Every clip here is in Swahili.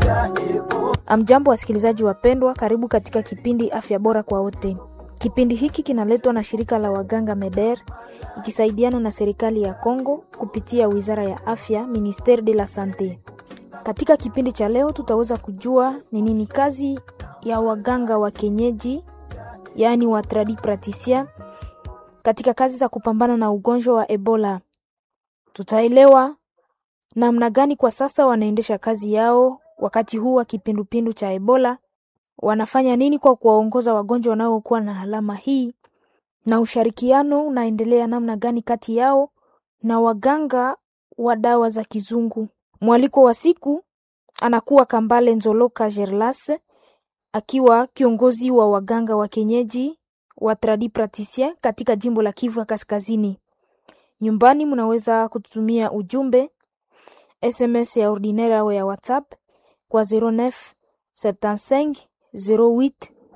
Amjambo, wasikilizaji wapendwa, karibu katika kipindi afya bora kwa wote. Kipindi hiki kinaletwa na shirika la waganga MEDER ikisaidiana na serikali ya Kongo kupitia wizara ya afya, Ministere de la Sante. Katika kipindi cha leo tutaweza kujua ni nini kazi ya waganga wa kienyeji, yaani wa tradi praticien katika kazi za kupambana na ugonjwa wa Ebola. Tutaelewa namna gani kwa sasa wanaendesha kazi yao wakati huu wa kipindupindu cha Ebola, wanafanya nini kwa kuwaongoza wagonjwa wanaokuwa na alama hii, na ushirikiano unaendelea namna gani kati yao na waganga wa dawa za kizungu. Mwaliko wa siku anakuwa Kambale Nzoloka Gerlas akiwa kiongozi wa waganga wa kienyeji wa tradi praticien katika jimbo la Kivu ya Kaskazini. Nyumbani mnaweza kututumia ujumbe SMS ya ordinaire au ya WhatsApp kwa 09 75 08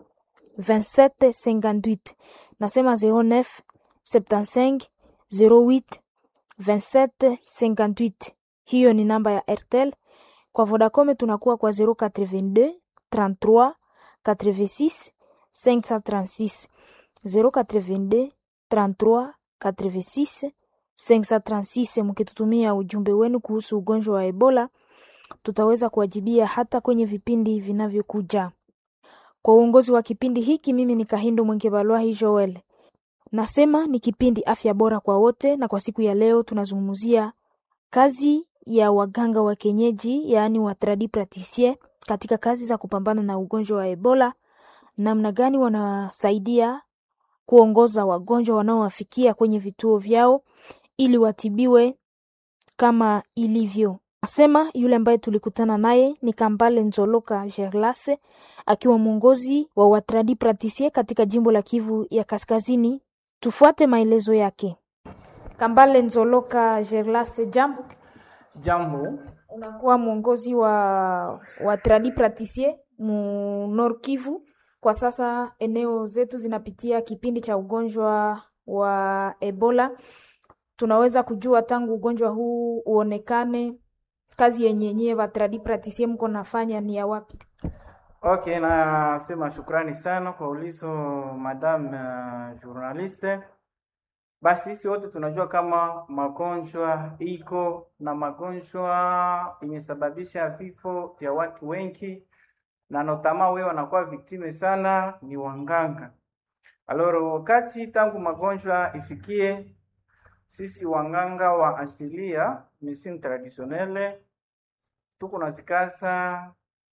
27 58. Nasema 09 75 08 27 58. Hiyo ni namba ya Airtel. Kwa Vodacom tunakuwa kwa 082 33 86 536 082 33 86 536. Mkitutumia ujumbe wenu kuhusu ugonjwa wa Ebola tutaweza kuwajibia hata kwenye vipindi vinavyokuja. Kwa uongozi wa kipindi hiki, mimi ni Kahindo Mwengebalwahi Joel. Nasema ni kipindi afya bora kwa wote, na kwa siku ya leo tunazungumzia kazi ya waganga wa kienyeji, yaani wa tradi praticien katika kazi za kupambana na ugonjwa wa Ebola, namna gani wanasaidia kuongoza wagonjwa wanaowafikia kwenye vituo vyao ili watibiwe kama ilivyo. Asema yule ambaye tulikutana naye ni Kambale Nzoloka Gerlase akiwa mwongozi wa watradi praticien katika jimbo la Kivu ya Kaskazini. Tufuate maelezo yake. Kambale Nzoloka Gerlase, jambo. Jambo, Unakuwa mwongozi wa watradi praticien mu Nord Kivu. Kwa sasa eneo zetu zinapitia kipindi cha ugonjwa wa Ebola. Tunaweza kujua tangu ugonjwa huu uonekane kazi yenye nyie batradi praticien mko nafanya ni ya wapi? okay, nasema shukrani sana kwa ulizo madam uh, journaliste. Basi sisi wote tunajua kama magonjwa iko na magonjwa imesababisha vifo vya watu wengi, na notama wewe wanakuwa viktime sana ni wanganga. Aloro, wakati tangu magonjwa ifikie sisi wanganga wa asilia medicine traditionnelle tuko nazikaza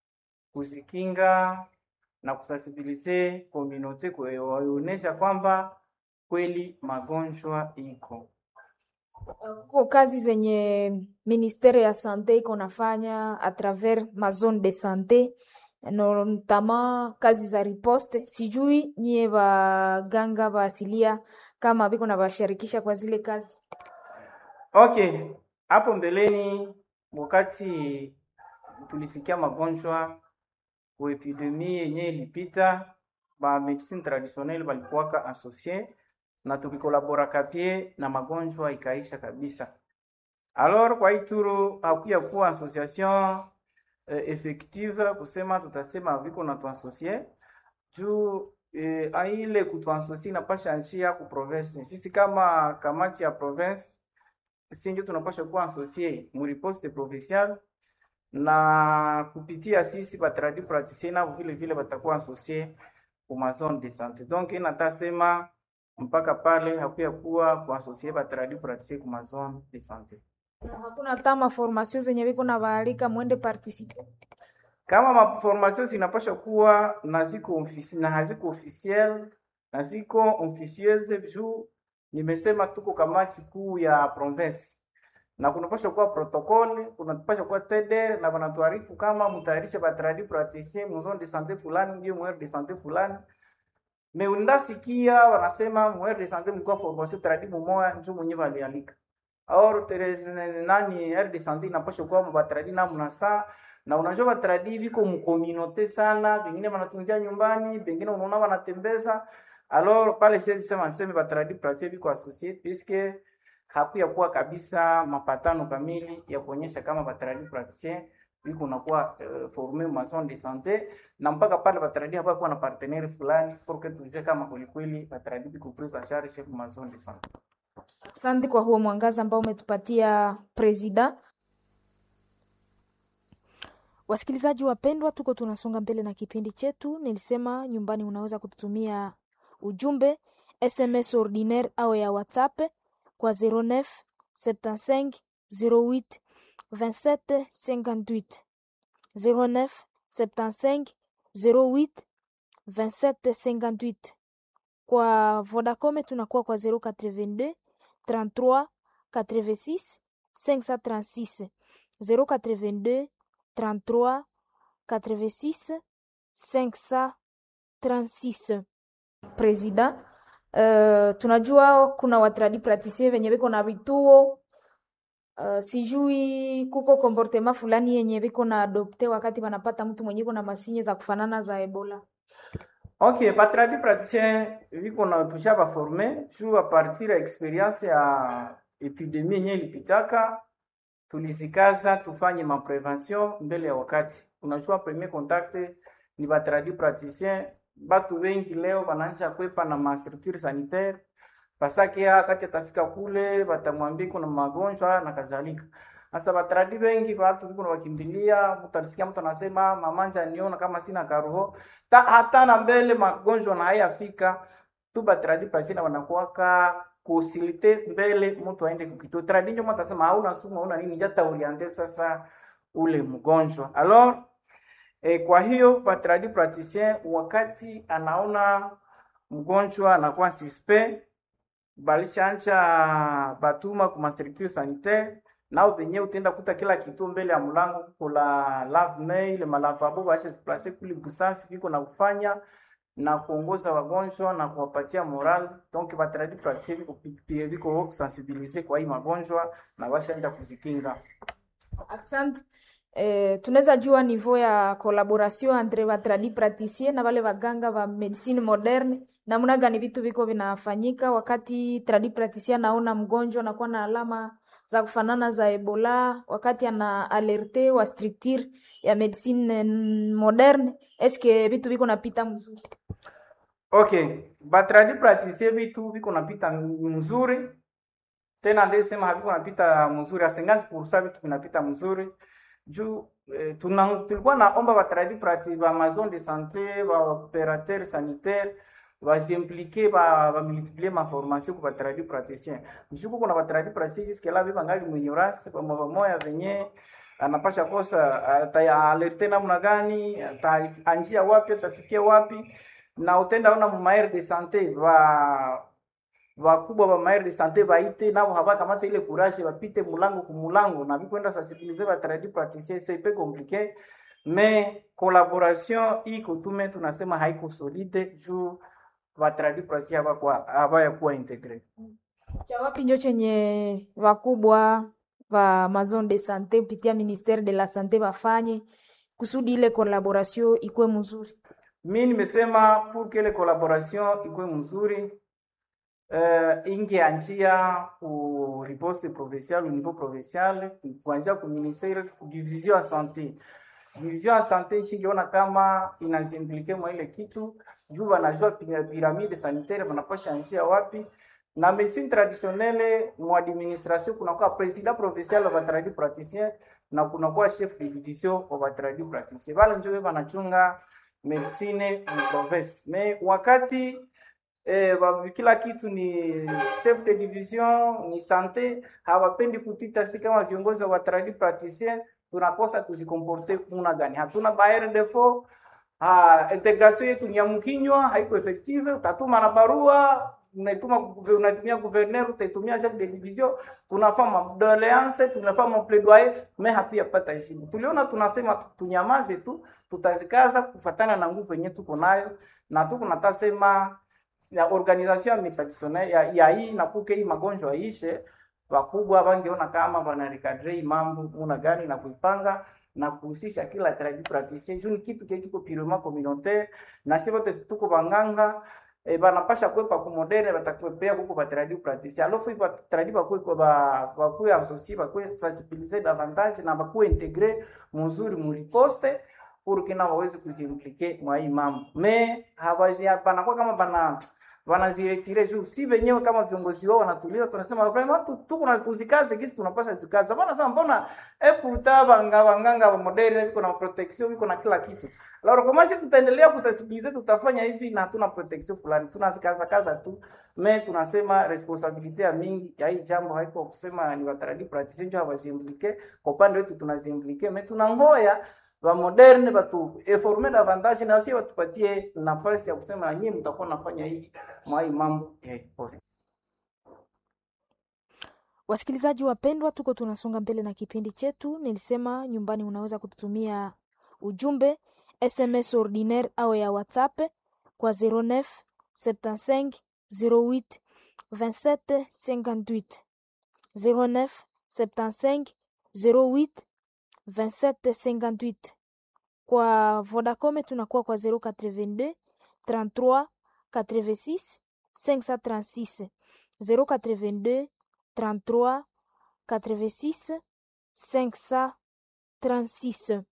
kuzikinga na kusensibilize community kuwaonyesha kwamba kweli magonjwa iko. Kuko kazi zenye ministere ya sante iko nafanya a travers ma zone de sante notamment kazi za riposte. Sijui nyie baganga ba asilia kama biko na bashirikisha kwa zile kazi. Okay, hapo mbeleni wakati tulisikia magonjwa ku epidemie yenye ilipita, ba medicine traditionnelle balikuwaka associe na tukikolabora kapie na magonjwa ikaisha kabisa. Alors kwa ituru hakuya kuwa association eh, effective kusema tutasema viko na tuasocie juu eh, aile kutuasocie inapasha njia ku province. Sisi kama kamati ya province si ndio tunapasha kuwa associé mu riposte provinciale na kupitia sisi batradi praticien nao vile vile batakuwa associé ku ma zone de santé. Donc inatasema mpaka pale hakuya kuwa kuasosie batradi praticien ku ma zone de santé. Hakuna tama formation zenye biko na baalika mwende participer. Kama maformation zinapasha kuwa na ziko ofisi na haziko officiel na ziko officieuse juu nimesema tuko kamati kuu ya province na kunapasha kuwa protokoli, kunapasha kuwa TDR na wanatuarifu kama mtayarishe batradi praticien mu zone de santé fulani ndio mwere de santé fulani. Me undasikia wanasema mwere de santé mlikuwa formation tradi mumoya njo mwenye balialika. Or tere, nani aire de santé inapasha kuwa mabatradi na mnasa na unajua batradi viko mkominote sana, vingine wanatunzia nyumbani, vingine unaona wanatembeza Alors pale siwezi sema niseme batradi pratique biko associate puisque hakuya kuwa kabisa mapatano kamili ya kuonyesha kama batradi praticien iko nakuwa uh, forme ma zone de sante na mpaka pale batradi hapa kuwa na partenaire fulani pour que tujue kama kwelikweli batradi biko prise en charge ma zone de sante. Asante kwa huo mwangaza ambao umetupatia presida. Wasikilizaji wapendwa, tuko tunasonga mbele na kipindi chetu. Nilisema nyumbani unaweza kututumia ujumbe SMS ordinaire au ya WhatsApp kwa 09 75 08 27 58 09 75 08 27 58. Kwa Vodacom tunakuwa kwa 082 33 86 536 082 33 86 536. Presida, uh, tunajua kuna watradi pratisien venye viko na vituo uh, sijui kuko komportema fulani yenye viko na adopte wakati wanapata mtu mwenye iko na masinye za kufanana za Ebola. Ok, batradi praticien viko na tusha baforme juu a partir ya experience ya epidemie yenye ilipitaka, tulizikaza tufanye maprevention mbele ya wakati. Unajua premier contact ni batradi praticien, batu wengi leo banaanza kwepa na ma structure sanitaire pasake wakati atafika kule batamwambia kuna magonjwa na kadhalika. Sasa batradi wengi watu kuna wakimbilia, mtalisikia mtu anasema mamanja niona kama sina karoho ta, hata na mbele magonjwa na hayafika tu batradi pasina wanakuwaka kusilite mbele mtu aende kukito tradi ndio mtu atasema hauna sumu hauna nini jata oriente sasa ule mgonjwa alors eh, kwa hiyo batradi praticien wakati anaona mgonjwa anakuwa suspect balishanja batuma kuma structure sanitaire nao penye utenda kuta kila kitu mbele ya mlango kula lave mail malavabo baisha place kuli busafi biko na kufanya na kuongoza wagonjwa na kuwapatia moral donc batradi pratique biko pia biko sensibiliser kwa hii magonjwa na bashaenda kuzikinga. Asante. Eh, tunaweza jua niveau ya collaboration entre batradi praticien na wale waganga wa medicine moderne, namna gani vitu viko vinafanyika wakati tradi praticien naona mgonjwa anakuwa na alama za kufanana za Ebola, wakati ana alerte wa structure ya medicine moderne, eske vitu viko napita mzuri? Okay, batradi praticien vitu viko napita mzuri tena, ndesema haviko napita mzuri, a 50% vitu vinapita mzuri juu eh, tuna, tulikuwa naomba batradi prati ba maison de santé ba opérateur sanitaire bazimplike ba bamultiplie ma formation ku batradi praticien mshuku kuna batradi praticien jusque là biba ngali mwenyorasi pamoja pamoja venye anapasha kosa ataalerte namna gani ataanjia wapi atafikia wapi na utenda ona mu maire de santé ba wakubwa ba maire de santé baite nabo habakamata ile courage bapite mulango ku mulango na bikwenda sensibiliser ba tradi praticien c'est peu compliqué mais collaboration iko tume tunasema haiko solide juu ba tradi praticien habakwa habaya kuwa integre cha wapi njo chenye wakubwa wa mazone de sante kupitia ministere de la sante bafanye kusudi ile collaboration ikuwe mzuri. Mi nimesema pour que ile collaboration ikuwe mzuri uh, ingeanjia ku riposte provinciale au niveau provincial kuanzia ku ministere ku division ya sante division ya sante ichingiona kama inazimplike mwa ile kitu juu wanajua piramide sanitaire wanapasha anjia wapi na medicine traditionnelle mu administration kunakuwa president provincial wa batradi praticien na kunakuwa chef de division wa batradi praticien bale njo wanachunga medicine mu province me wakati eh, kila kitu ni chef de division ni sante hawapendi kutita si kama viongozi wa tradi praticien tunakosa kuzikomporte kuna gani hatuna baere defo ha, integration yetu ni ya mkinywa haiko effective utatuma na barua unaituma unatumia gouverneur utaitumia chef de division tunafanya madoleance tunafanya plaidoyer mais hatuyapata heshima tuliona tunasema tunyamaze tu tutazikaza kufatana na nguvu yenyewe tuko nayo na tuko natasema ya organisation ya traditionnelle ya, ya hii na kuke hii magonjwa ishe, wakubwa wangeona kama wanarekadre mambo muna gani na kuipanga na kuhusisha kila tradi praticien juu ni kitu kile kiko purement communautaire, na sisi wote tuko banganga e, banapasha kwepa ku moderne batakwepea kuko ba tradit praticien alors faut ba tradit bakwe kwa ba bakwe associer bakwe sensibiliser davantage na bakwe integrer muzuri mu riposte pour que na waweze kuziimplike mwa hii mambo me hawazi banakuwa kama bana wanaziretire juu si wenyewe kama viongozi wao wanatuliza, tunasema vraiment watu tuko na tuzikaze gisi tunapasha zikaza. Bana sema mbona eh pourtant banga banganga wa moderne biko na protection biko na kila kitu. Alors kama sisi tutaendelea kusensibilize, tutafanya hivi na hatuna protection fulani, tunazikaza kaza tu me tunasema responsabilite ya mingi ya hii jambo haiko kusema ni wataradi praticien ndio hawaziimplike. Kwa upande wetu tunaziimplike, me tunangoya wa moderne batu eforme davantage na wasi watupatie nafasi ya kusema na nyinyi mtakuwa nafanya hii mwa hii mambo ya post. Wasikilizaji wapendwa, tuko tunasonga mbele na kipindi chetu. Nilisema nyumbani unaweza kututumia ujumbe SMS ordinaire au ya WhatsApp kwa 09 75 08 27 58 09 75 08 27 58. Kwa Vodacom tunakuwa kwa 082 33 86 536 082 33 86 536.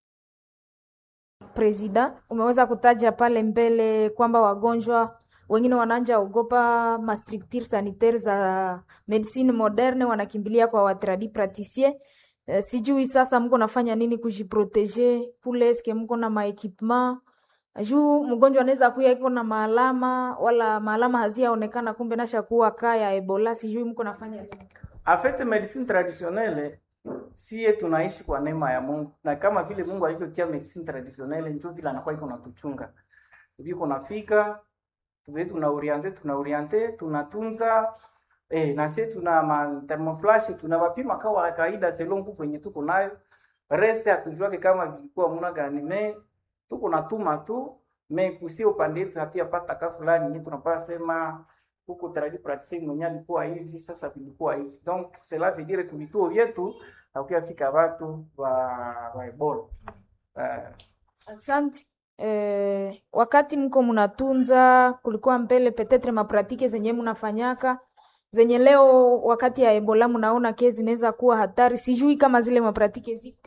Presida, umeweza kutaja pale mbele kwamba wagonjwa wengine wananja ogopa mastructure sanitaire za medicine moderne, wanakimbilia kwa watradi praticien. Uh, sijui sasa mko nafanya nini kujiproteger kule, eske mko na maekipement juu mgonjwa anaweza kuya iko na maalama wala maalama haziaonekana, kumbe nasha kuwa kaya Ebola. Sijui mko nafanya nini? En fait medicine traditionnelle sie tunaishi kwa neema ya Mungu, na kama vile Mungu alivyotia medicine traditionnelle ndio vile anakuwa iko natuchunga biko nafika tuwe tuna oriente tuna oriente tunatunza eh, na sisi tuna ma thermoflash tunawapima kawa kawaida selon nguvu yenye tuko nayo, reste hatujuake kama vilikuwa muna gani me tuko natuma tu me kusia upande wetu hatuyapata ka fulani yenye tunapaa sema huko tradit praticien mwenye alikuwa hivi sasa vilikuwa hivi donc cela veut dire que vituo vyetu hakuyafika watu wa wa Ebola uh, Asante. Eh, wakati mko mnatunza, kulikuwa mbele petetre mapratike zenye mnafanyaka zenye leo wakati ya Ebola mnaona kesi zinaweza kuwa hatari, sijui kama zile mapratike ziko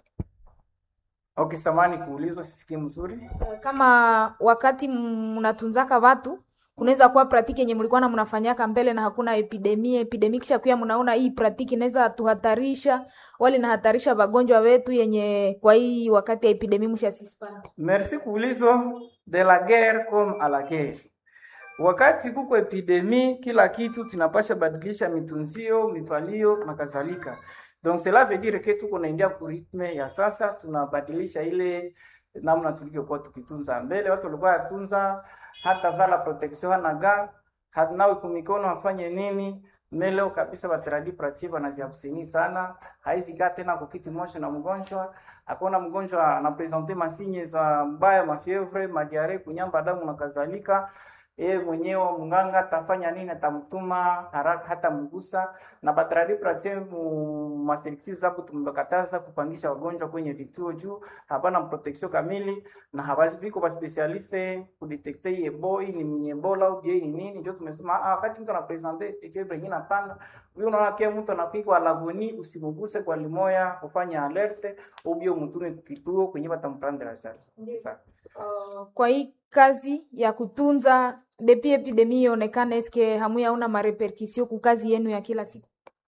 okay, samani kuulizwa, sisikii mzuri. Eh, kama wakati mnatunzaka watu kunaweza kuwa pratiki yenye mlikuwa na mnafanyaka mbele na hakuna epidemia epidemia, kisha kuya mnaona hii pratiki inaweza tuhatarisha wali nahatarisha wagonjwa wetu yenye kwa hii wakati ya epidemia mshasispana. Merci kuulizo de la guerre comme à la guerre. Wakati kuko epidemie, kila kitu tunapasha badilisha mitunzio, mifalio na kadhalika. Donc cela veut dire que tuko naingia ku ritme ya sasa, tunabadilisha ile namna tulivyokuwa tukitunza mbele. Watu walikuwa yatunza hata vala protection hana ga hanawe kumikono afanye nini meleo kabisa batradi pratique wanaziabseni sana, haizi kaa tena kukiti moja na mgonjwa akona mgonjwa anapresente masinye za mbaya mafievre madiare kunyamba damu na kadhalika yeye mwenyewe mganga atafanya nini? Atamtuma haraka hata mgusa na batradi pratie mu mastrictis zapo tumekataza kupangisha wagonjwa kwenye vituo juu hapana protection kamili na habazi biko ba specialiste kudetecte ebo ni ni ebola au je ni nini, ndio tumesema ah, wakati mtu anapresente fievre nyingine napanga huyo, unaona kia mtu anapigwa lagoni, usimuguse kwa limoya, ufanye alerte ubio mtume kituo kwenye batamprendre la charge sasa Uh, kwa hii kazi ya kutunza depi epidemia ionekane, eske hamuyaona marepercussion ku kazi yenu ya kila siku?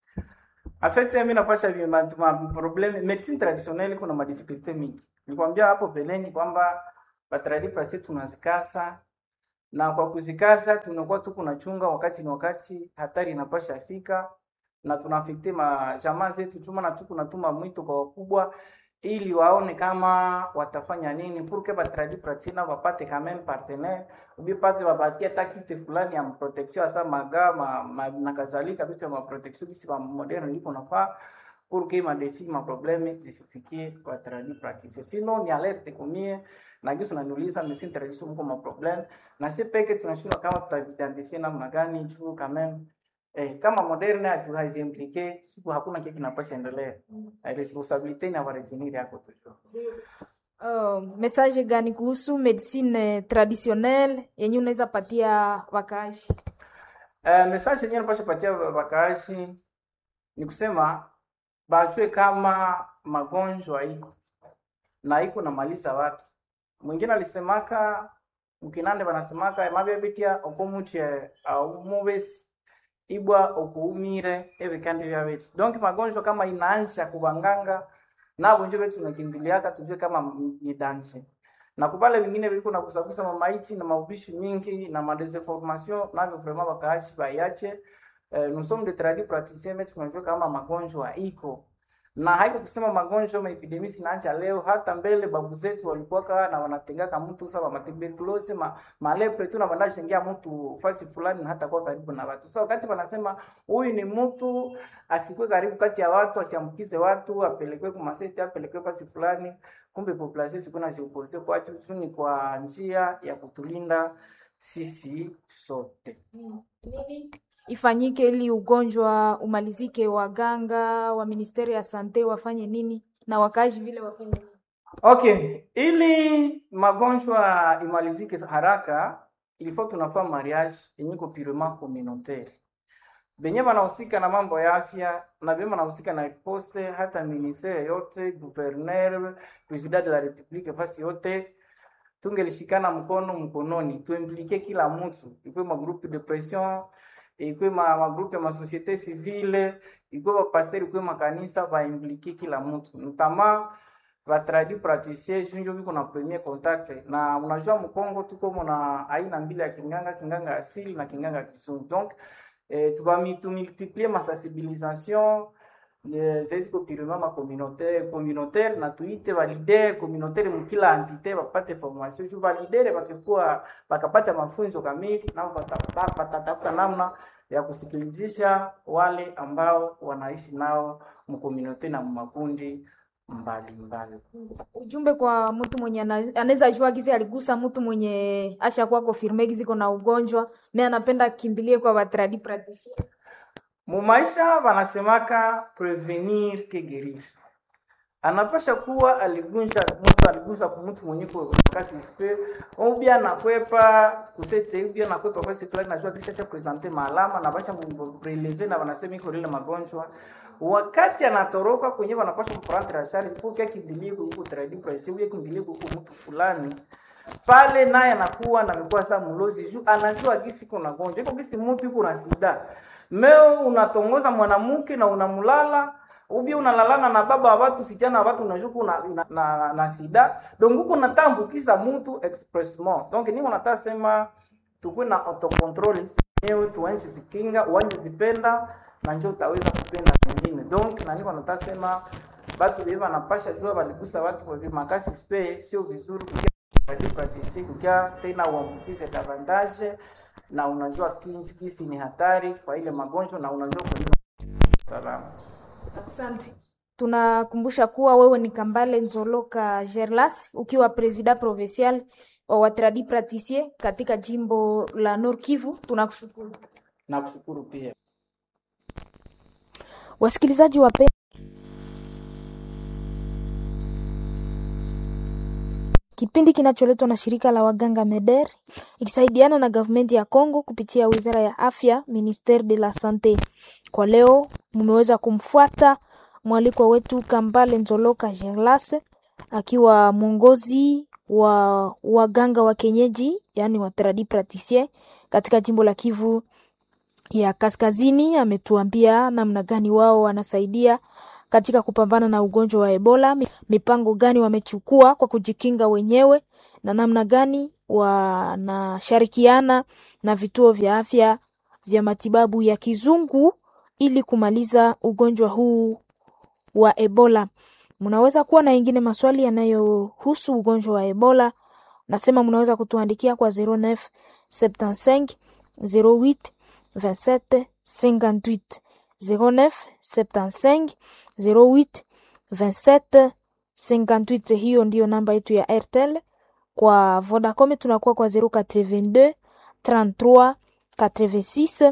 En fait, mimi napasha vi- ma, ma problème medicine traditionnelle kuna ma difficulté mingi. Nilikwambia hapo beleni kwamba batradi prasi tunazikasa na kwa kuzikasa tunakuwa tu kunachunga wakati ni wakati hatari inapasha fika na tunafikte ma jamaa zetu chuma na tu kunatuma mwito kwa wakubwa ili waone kama watafanya nini pour que batradi pratina wapate quand même partenaire ubi pate wapatie hata kite fulani ya protection hasa maga ma, ma, na kadhalika vitu ya protection bisi ba moderne liko nafaa pour que ma défi ma problème zisifikie batradi praticien sinon ni alerte kumie na gisu naniuliza medicine tradition mko ma problème na si peke tunashindwa kama tutaidentifie namna gani juu quand même Eh, kama moderne hatu haziimplike siku hakuna kile kinapasha endelea. Mm. Responsabilite ni ya warevenir yako tu. Uh, message gani kuhusu medicine traditionnelle yenye unaweza patia wakaaji? Uh, message yenyewe napasha patia wakaaji ni kusema bajue kama magonjwa iko na iko namaliza watu. Mwingine alisemaka mkinande banasemaka mabebetia okomuche au mubesi ibwa okuumire ebikandi bya betu donc magonjwa kama inaanza kubanganga nabo njo betu tunakimbiliaka tujue kama ni danger na kupale vingine viliko na kusakusa mamaiti na maubishi mingi na madesinformation navyo vraiment bakaachi baiache eh, nous sommes des tradis praticiens mais tunajua kama magonjwa iko na haiko kusema magonjwa maepidemi sinaanza leo, hata mbele babu zetu walikuwa na wanatengaka mtu sawa matuberculose ma, malepre tu na banda shengia mtu fasi fulani na hata kwa karibu na watu. Sasa so, wakati wanasema huyu ni mtu asikwe karibu kati ya watu, asiambukize watu, apelekwe kwa maseti, apelekwe fasi fulani, kumbe population siku na siopose kwa tu ni kwa njia ya kutulinda sisi sote. Nini ifanyike ili ugonjwa umalizike? Waganga wa ministeri ya sante wafanye nini na wakaaji vile wafanye nini? Okay, ili magonjwa imalizike haraka, ilifo tunafaa mariage yenye ko purement communautaire. Benye banahusika na mambo ya afya na benye banahusika na poste, hata ministere yote, gouverneur, president de la republique, fasi yote tungelishikana mkono mkononi, tuimplike kila mtu, ikwe magroupe de pression ikwe ma, magrupe ma societe civile ikwe bapasteri ikwe makanisa baimplike kila mtu ntama batradi praticien junjo biko na premier contact na unajua mkongo tuko muna aina mbili ya kinganga kinganga asili na kinganga kizungu donc eh, tukamultiplie masensibilisation zeziko pirima ma communautaire communautaire na tuite balidere communautaire mukila entité bapate formation juu balidere bakikuwa bakapata mafunzo kamili nao batatafuta namna ya kusikilizisha wale ambao wanaishi nao mkomunaute na makundi mbalimbali. Ujumbe kwa mtu mwenye anaweza jua gizi aligusa mtu mwenye ashakuwa confirme gizi kuna ugonjwa me anapenda kimbilie kwa batradi praticien mumaisha wanasemaka prevenir que guérir. Anapasha kuwa aligunja mtu aligusa kwa mtu mwenye kwa kasi spe ubi anakwepa kusete ubi anakwepa kwa siku fulani najua kisha cha presenter maalama na basha prelever na wanasema iko ile magonjwa wakati anatoroka kwenye wanapasha kuprendre ashari kwa kia kimbilie huko tradi price ubi kimbilie huko mtu fulani pale naye anakuwa na mikuwa saa mlozi juu anajua gisi kuna gonjwa iko gisi mtu iko na sida meo unatongoza mwanamke na unamulala ubi unalalana na baba wa watu sichana wa watu unashuku na, na, na, na sida donc huko natambukiza mtu expressement donc ni unataka sema tukue na autocontrol wenyewe tuanze zikinga uanze zipenda na njoo utaweza kupenda wengine donc na niko nataka sema batu beba napasha jua baligusa watu kwa makasi spe sio vizuri kukia pratisi kukia tena uambukize davantage na unajua kinsi kisi ni hatari kwa ile magonjwa na unajua kwa ile salama. Asante. Tunakumbusha kuwa wewe ni Kambale Nzoloka Gerlas ukiwa presida provincial wa watradi praticien katika jimbo la Nord Kivu. Tunakushukuru. Nakushukuru pia. Wasikilizaji wape Kipindi kinacholetwa na shirika la waganga MEDER ikisaidiana na gavumenti ya Kongo kupitia wizara ya afya ministere de la sante. Kwa leo mmeweza kumfuata mwalikwa wetu Kambale Nzoloka Gerlas akiwa mwongozi wa waganga wa kienyeji, yani wa tradi praticien katika jimbo la Kivu ya Kaskazini. Ametuambia namna gani wao wanasaidia katika kupambana na ugonjwa wa Ebola, mipango gani wamechukua kwa kujikinga wenyewe na namna gani wanashirikiana na vituo vya afya vya matibabu ya kizungu ili kumaliza ugonjwa huu wa Ebola. Mnaweza kuwa na ingine maswali yanayohusu ugonjwa wa Ebola, nasema mnaweza kutuandikia kwa 09 75 08 27 58 09 75 08 27 58. Hiyo ndiyo namba yetu ya Airtel. Kwa Vodacom tunakuwa kwa 082 33 86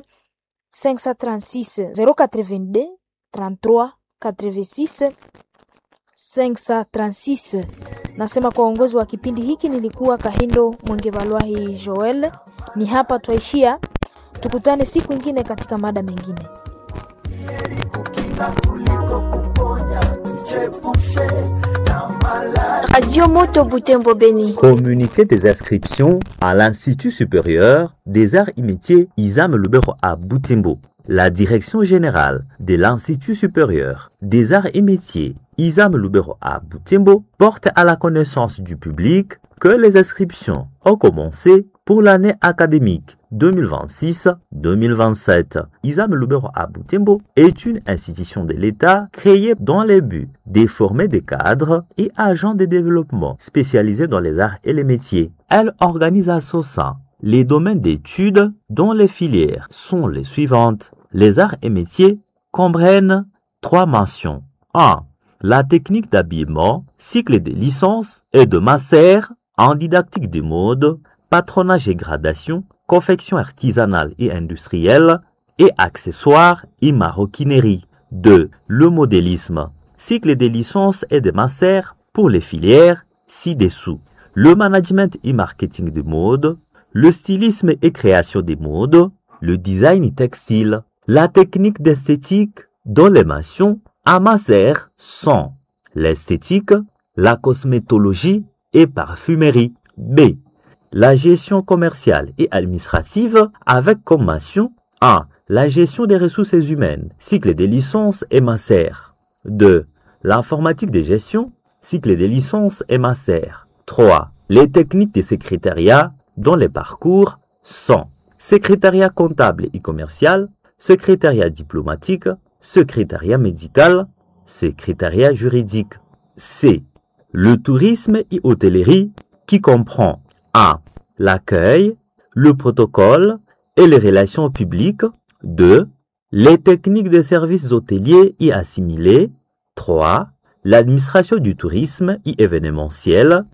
536 082 33 86 536. Nasema kwa uongozi wa kipindi hiki nilikuwa Kahindo Mwengevalwahi Joel. Ni hapa twaishia, tukutane siku ingine katika mada mengine. Radio Moto Butembo Beni. Communiqué des inscriptions à l'Institut supérieur des arts et métiers Isam Lubero à Butembo. La direction générale de l'Institut supérieur des arts et métiers Isam Lubero à Butembo porte à la connaissance du public que les inscriptions ont commencé pour l'année académique 2026-2027. Isam Lubero à Butembo est une institution de l'État créée dans le but de former des cadres et agents de développement spécialisés dans les arts et les métiers. Elle organise à son sein les domaines d'études dont les filières sont les suivantes. Les arts et métiers comprennent trois mentions. 1. La technique d'habillement, cycle de licence et de master en didactique des modes, patronage et gradation, confection artisanale et industrielle et accessoires et maroquinerie. 2. Le modélisme, cycle de licence et de master pour les filières ci-dessous. Le management et marketing de mode, le stylisme et création des modes, le design textile, la technique d'esthétique dont les mentions à master sont l'esthétique, la cosmétologie et parfumerie. B. La gestion commerciale et administrative avec comme mention 1. La gestion des ressources humaines, cycle des licences et master. 2. L'informatique de gestion, cycle des licences et master. 3. Les techniques de secrétariat dont les parcours sont secrétariat comptable et commercial, secrétariat diplomatique, secrétariat médical, secrétariat juridique. C. Le tourisme et hôtellerie qui comprend A. L'accueil, le protocole et les relations publiques. 2. Les techniques de services hôteliers et assimilés. 3. L'administration du tourisme et événementiel.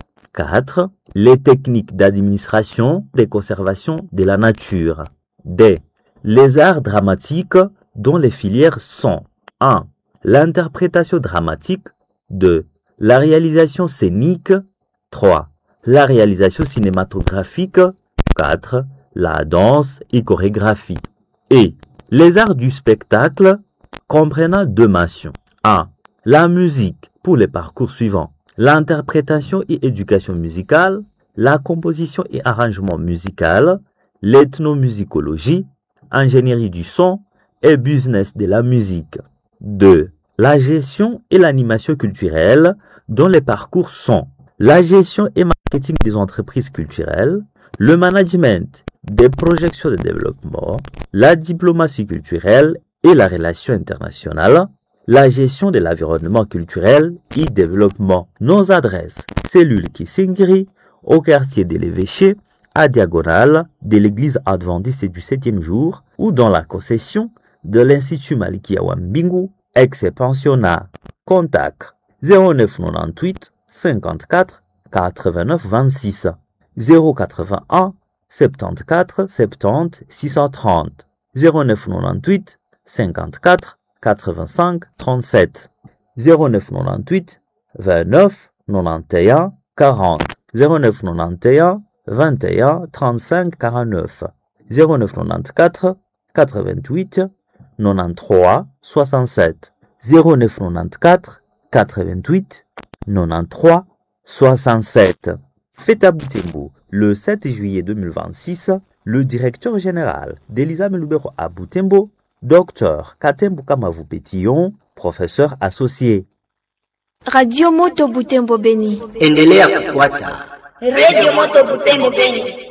4. Les techniques d'administration des conservations de la nature. D. Les arts dramatiques dont les filières sont 1. L'interprétation dramatique 2. La réalisation scénique 3. La réalisation cinématographique 4. La danse et chorégraphie. Et les arts du spectacle comprenant deux mentions. 1. La musique pour les parcours suivants l'interprétation et éducation musicale, la composition et arrangement musical, l'ethnomusicologie, ingénierie du son et business de la musique. 2. La gestion et l'animation culturelle dont les parcours sont la gestion et marketing des entreprises culturelles, le management des projections de développement, la diplomatie culturelle et la relation internationale, la gestion de l'environnement culturel et développement. Nos adresses, cellule Kissingiri, au quartier de l'Évêché, à diagonale de l'église adventiste du septième jour ou dans la concession de l'Institut Malikia Wambingu, ex-pensionnat. Contact 0998 54 89 26 081 74 70 630 0998 54 85 37 0998 29 91 40 0991 21 35 49 0994 88 93 67 0994 88 93 67 Fête à Boutembo, le 7 juillet 2026, le directeur général d'Elisa Melubero à Boutembo Dr Katembu Kamavu Petillon, professeur associé. Radio Moto Butembo Beni. Endelea kufuata Radio Moto Butembo Beni.